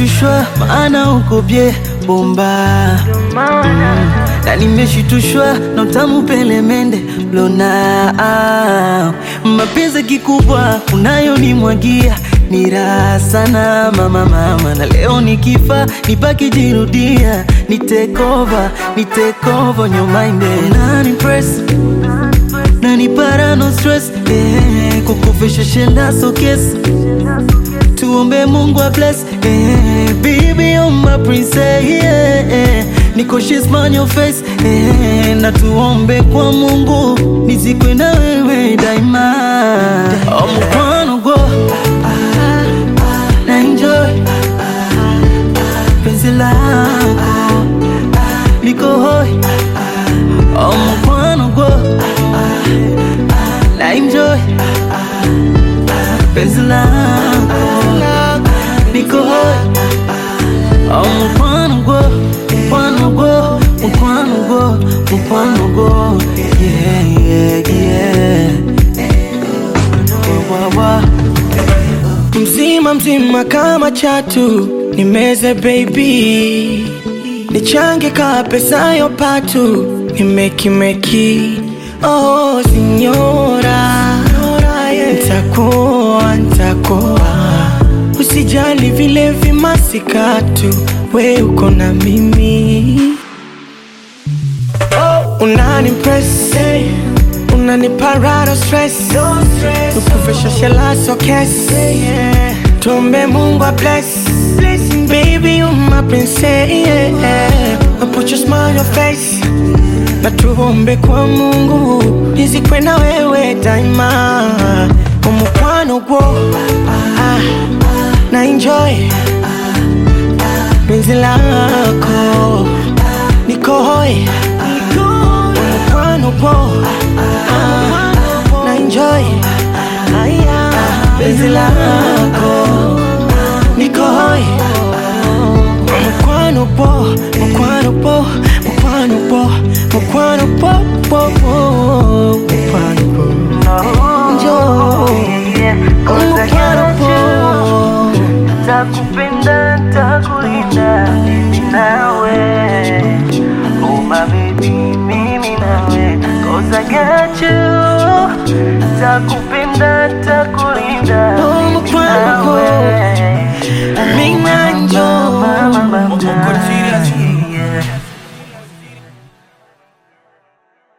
nimeshushwa maana uko bye bomba mm. na nimeshitushwa na utamu pelemende lona ah. mapenzi kikubwa unayonimwagia ni raha sana mama mama, na leo nikifa nibaki jirudia, ni take over, ni take over your mind na ni press na ni para no stress eh, kukufisha shenda so kiss tuombe Mungu a bless eh, baby you're my princess yeah, eh, niko she's on your face eh, na tuombe kwa Mungu nizikwe na wewe daima oh, mkwano go na enjoy penzi lako liko hoi oh, mkwano go na enjoy penzi lako liko hoi oh, mkwano go mkwano go mkwano go mkwano go yeah yeah yeah wa, wa, wa. mzima mzima kama chatu nimeze baby nichange ka pesa yo patu nimekimeki oh sinyora ntakuwa ntakuwa usijali vile vimasikatu we uko na mimi oh, unanimpress unaniparado stress ukuvesha shelaso kes tumbe mungu a bless baby you my princess yeah. I put your smile on your face na tuombe kwa mungu nizikwe na wewe daima umukwano gwo ah, na enjoy penzi lako niko hoi umukwano gwo ah, na enjoy penzi lako niko hoi mukwano po mukwano po mukwano po mukwano po po po mukwano po njo mukwano po Takupenda, takulinda mimi nawe Oh my baby, mimi nawe Cause I got you Takupenda, takulinda Oh, mimi mukwano po. nawe mina njo Mama, mama, mama.